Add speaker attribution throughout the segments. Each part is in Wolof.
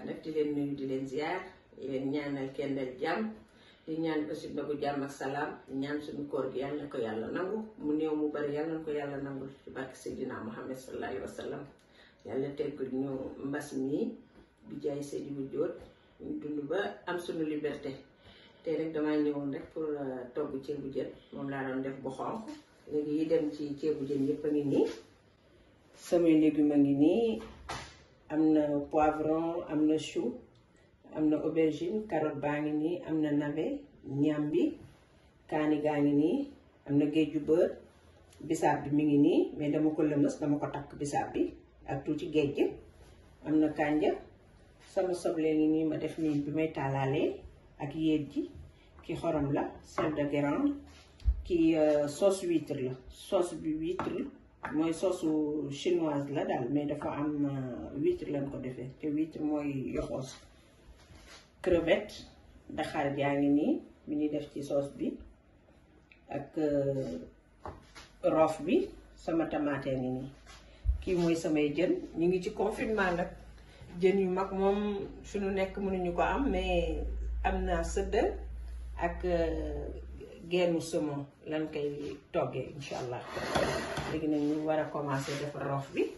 Speaker 1: nag di leen nuyu di leen ziar di leen ñaanal kendal jàmm di ñaan aussi ndogu jàmm ak salaam di ñaan suñu koor gi yàlla na ko yàlla nangu mu néew mu bari yàlla na ko yàlla nangul ci barke Seydina Muhammad sallallahu alayhi wa sallam yàlla teggul ñu mbas mi bi jaay Seydi bu jóot ñu dund ba am suñu liberté tey rek damaa ñëwoon rek pour togg ceebu jën moom laa doon def bu xonq léegi yi dem ci ceebu jën yëpp a ngi nii samay légumes a ngi nii am na poivron am na chou am na aubergine carotte baa ngi nii am na navet ñambi kaani gaa ngi nii am na géeju beurre bisaab bi mi ngi nii mais dama ko lëmës dama ko takk bisaab bi ak tuuti géej am na kànja sama soble ngi nii ma def nii bi may taalaalee ak yéet ji ki xorom la sel de Guérande ki sauce huître la sauce bi huître mooy sauce chinoise la daal mais dafa am huître lañ ko defee te huître mooy yoxoos crevette daxaar jaa ngi nii mi ñuy def ci sauce bi ak roof bi sama tamaate ngi nii kii mooy samay jën ñu ngi ci confinement nag jën yu mag moom suñu nekk mënuñu ko am mais am na sëddal ak geenu saumon lan koy toggee incha allah léegi nag ñu war a commencer defar roof bi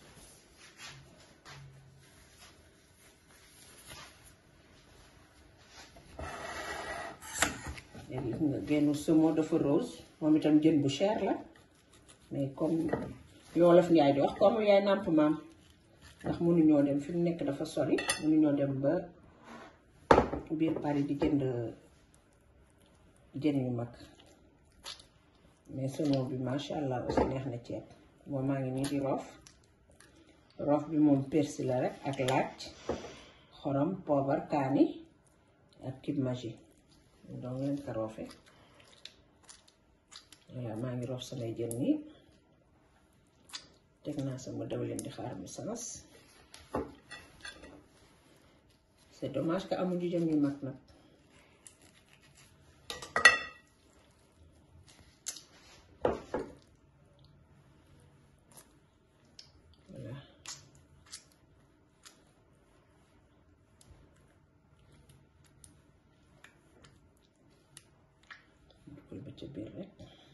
Speaker 1: léegi gis nga geenu saumon dafa rose moom itam jën bu cher la mais comme yoolof njaay di wax comme yaay nàmp maam ndax mënuñoo dem fi mu nekk dafa sori mënuñoo dem ba biir Paris di jënd jën yu mag mais saumon bi macha allah aussi neex na ceeb moom maa ngi nii di roof roof bi moom persil la rek ak laaj xorom poobar kaani ak kib magi donc leen ko roofe voilà maa ngi roof samay jën nii teg naa sama dawlin di xaar mi sanas c'est dommage que amuñu jën yu mag nag voilà dugal ba ca biir rek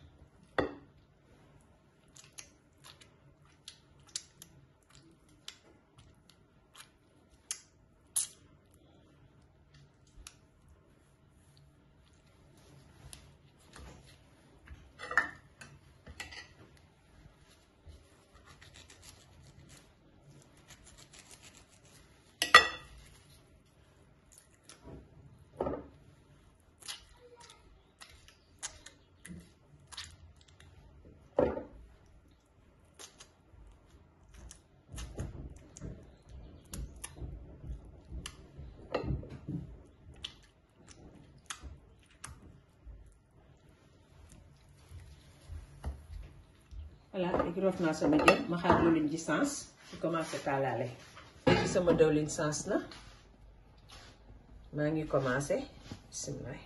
Speaker 1: voilà léegi roof naa sama jën ma xaar dawlin ji sens su commencé taalaale léegi sama dawlin sens na maa ngi commencé bisimilah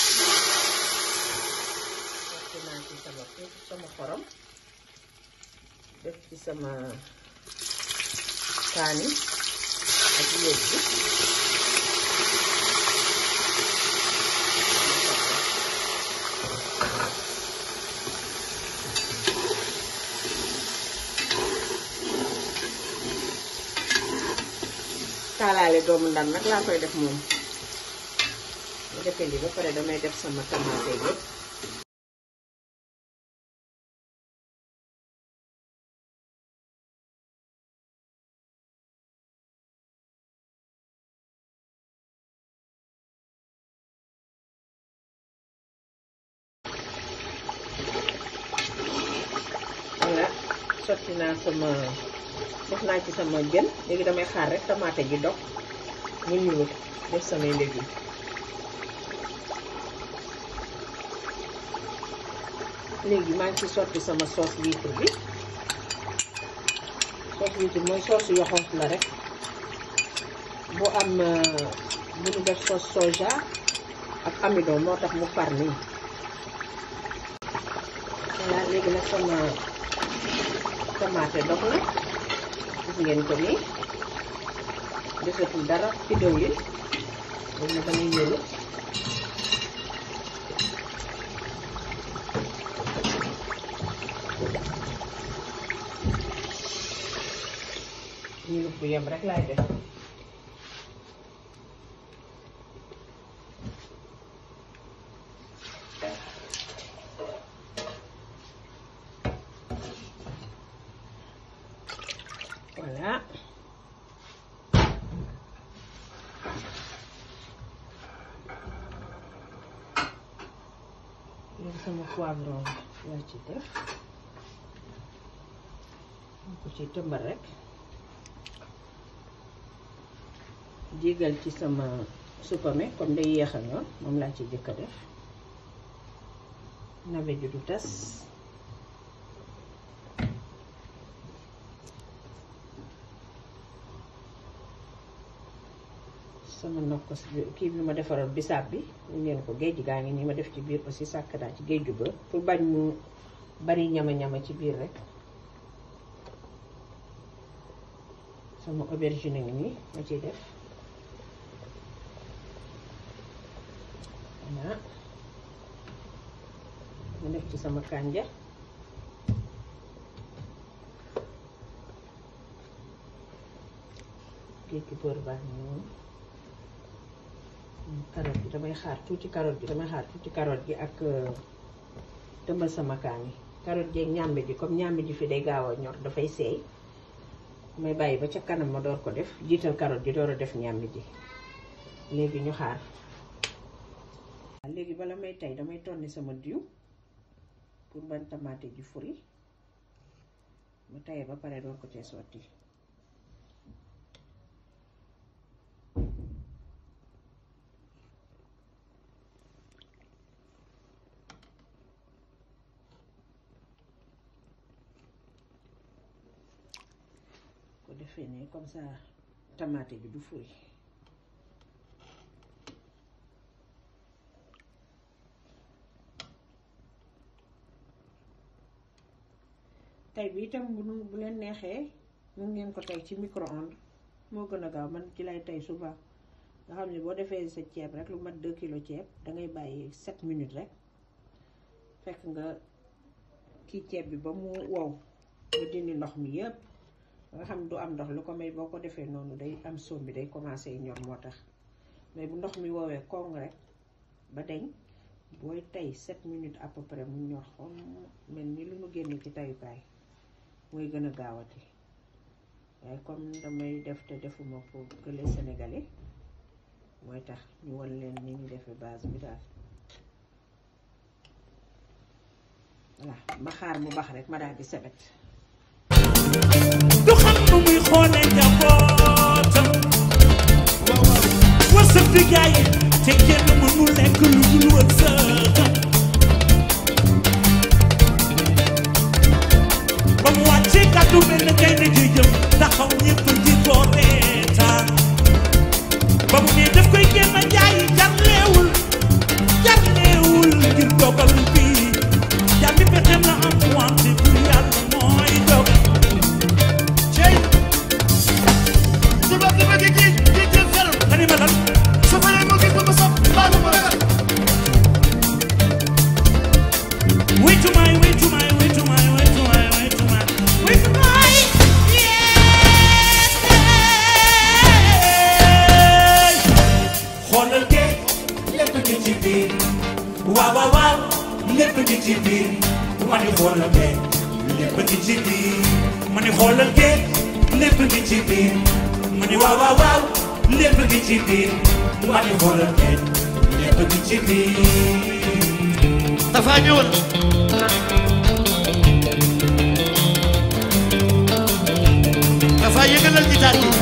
Speaker 1: def naa ci sama sama xorom def ci sama kaani ak yéeg bi taalaale doomu ndam nag laa koy def moom bu defee lii ba pare damay def sama tamaate yëpp voilà sotti naa sama def naa ci sama jën léegi damay xaar rek tamaate ji dog mu ñuul def samay légumes léegi maa ngi ci sotti sama sauce huître bi sauce huître mooy sauce yoxoos la rek bu am bu ñu def sauce soja ak amidon moo tax mu far nii voilà léegi nag sama tomate dog na gis ngeen ko nii desatul dara ci dëwlin léegi nag damay yëru ñulub bu yem rek laay def voilà léegi sama poivron laa ci def ma ko ci tëmbal rek jigal ci sama supame comme day yéex a ñor moom laa ci jëkk a def navet ju du tas sama nokkos bi kii bi ma defaroon bisaab bi ñu ngeen ko géej gaa ngi nii ma def ci biir aussi sàkk naa ci géeju ba pour bañ mu bari ñama-ñama ci biir rek sama aubergine ngi nii ma ciy def voilà ma def ci sama kànja géeju beurre baax na noonu carotte bi damay xaar tuuti carotte bi damay xaar tuuti carotte gi ak tëmbal sama kaani carotte ji ak ñàmbi ji comme ñàmbi ji fi day gaaw a ñor dafay seey may bàyyi ba ca kanam ma door ko def jiital carotte ji door a def ñàmbi ji léegi ñu xaar léegi bala may tey damay tonni sama diw pour bañ tamaate ji furi ma tayee ba pare door ko cee sotti ko defee ne comme ça tamaate bi du furi tey bi itam bu nu bu leen neexee mun ngeen ko tey ci micro-ondes moo gën a gaaw man ci lay tey suba nga xam ne boo defee sa ceeb rek lu mat 2 kilo ceeb dangay bàyyi 7 minutes rek fekk nga kii ceeb bi ba mu wow nga dindi ndox mi yépp nga xam du am ndox lu ko may boo ko defee noonu day am soom bi day commencé ñor moo tax mais bu ndox mi woowee kong rek ba deñ booy tey 7 minutes à peu près mu ñor xom mel ni lu mu génne ci tayukaay mooy gën a gaawati waaye comme damay def te defuma pour que les sénégalais mooy tax ñu won leen ni ñu defee base bi daal voilà ma xaar mu bax rek ma daal di sebet
Speaker 2: du xam nu muy xoolee njabootam wërsëg di gaay te kenn mënul lekk lu dul wërsëgam ba mu wàccee kàddu mel na gaynde ji jëm taxaw ñëpp di ko reetaan ba mu ne daf koy génn jaayi jarleewul jarleewul ngir dogal bi jàmmi pexem la am wante bu yàlla mooy dogal
Speaker 3: Cey su ma ko bëggee kii kii jël feral
Speaker 2: nga ni ma lan
Speaker 3: su fekkee mu gis ba mu saf mbaa mu ragal
Speaker 2: Wait to my, wait to my, wait to my, wait to my, wait to my, wait to my. Yeah. xoolal de lépp ngi ci biir waaw waaw waaw lépp ngi ci biir ma ni xoolal de lépp ngi ci biir ma ni xoolal de lépp ngi ci biir ma ni waaw waaw waaw lépp ngi ci biir ma ni xoolal de lépp ngi ci biir.
Speaker 3: dafa ñëwal dafa yëngalal gitaar gi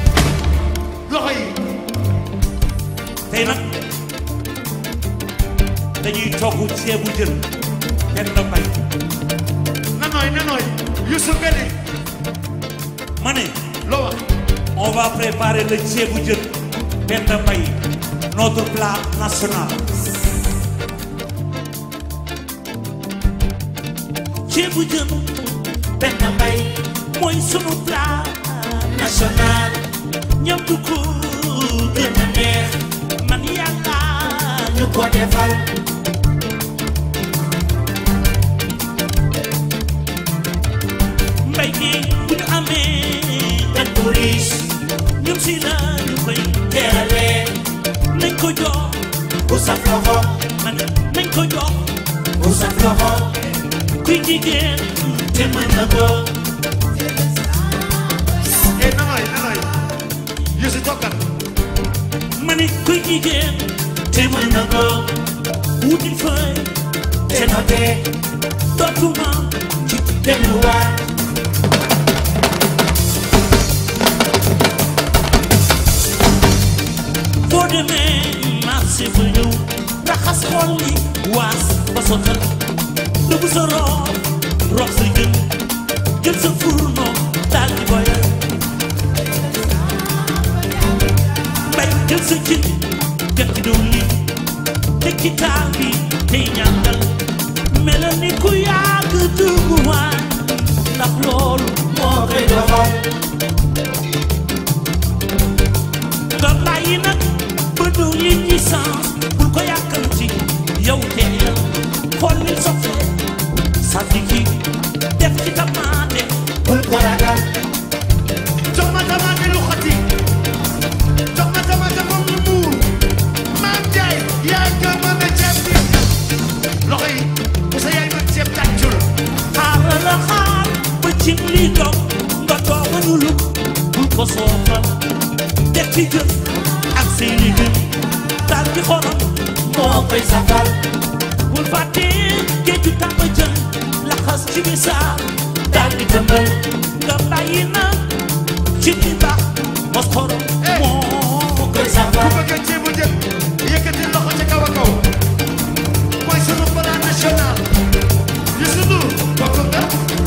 Speaker 3: loxo yi
Speaker 2: tey nag jën benn mbay
Speaker 3: na nooy na nooy Youssou nga ne
Speaker 2: ma ne
Speaker 3: loo wax
Speaker 2: on va préparer le ceebu jën benn mbay notre plat national ceebu jën benn mbay mooy sunu plat national ñam du ko gën a neex man yàlla ñu ko defal mbay mi bu ñu amee gan bu riis ñun si la ñu koy teeralee nañ ko jox bu saf loxo man nañ ko jox bu saf loxo kuy jigéen te mën na ko
Speaker 3: eh na nooy na nooy Youssou toogal
Speaker 2: ma ne kuy jigéen te mën na ko wutil fay te noté dootuma ci delluwaat boo demee marché ba ñëw raxas xol yi waas ba sotal dugg sa roof rox sa jën jël sa fourneau daal di boyal mbay jël sa cin def ci diwlin teg ci taal bi tey ñàngal mel ni ku yàgg dugg waay ndax loolu moo koy doxal nga bàyyi nag ba du yi ci sens bul ko yàkkamti yow teel xool li sofee sànni ci def ci tamaate bul ko ragal
Speaker 3: jox ma tamaate lu xati jox ma tamaate moom lu muur maam Njaay yaa gën ma ne ceeb bi loxo yi bu sa yaay man ceeb tàccul
Speaker 2: xaaral la xaar ba ci li dog nga doog a nu lug bul ko soofal def ci jën ak say légumes daal di xorom moo koy safal bul fàtte géeju tàmba jën laxas ci bisaab daal di tëmbal nga bàyyi na ci li baax mos xorom moo koy
Speaker 3: ku
Speaker 2: safal
Speaker 3: bëgg ceebu jën yëkkati loxo ca kaw a kaw mooy sunu plat national Youssou Ndour bokk nga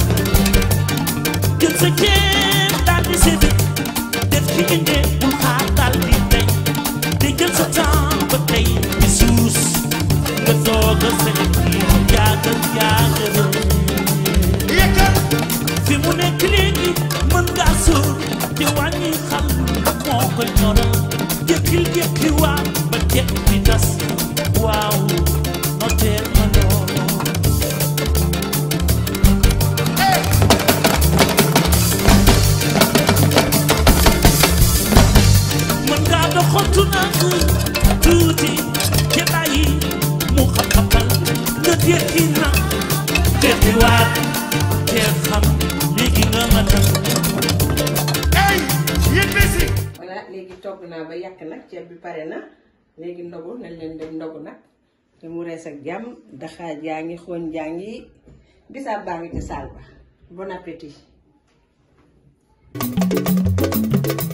Speaker 2: jël sa ceeb daal di séddee def ci inde bul xaar daal di tey di jël sa temps ba tey di suus nga doog a sélecti jaagal jaagal
Speaker 3: yëkkal
Speaker 2: fi mu nekk léegi mën ngaa sóor te wàññi xal moo koy ñoral jékkil jékki waa ba jekk di tas waaw noteel ma loolu mën ngaa doxantu nag tuuti te bàyyi mu xam-xamal nga jékki na jékki waat te xam léegi nga matal
Speaker 3: ey yéen Messi
Speaker 1: voilà léegi togg naa ba yàq nag ceeb bi pare na léegi ndogu nañ leen dem ndogu nag te mu rees ak jàmm daxaaj yaa ngi xooñ jaa ngi bisaab baa ngi ci saal ba bon appétit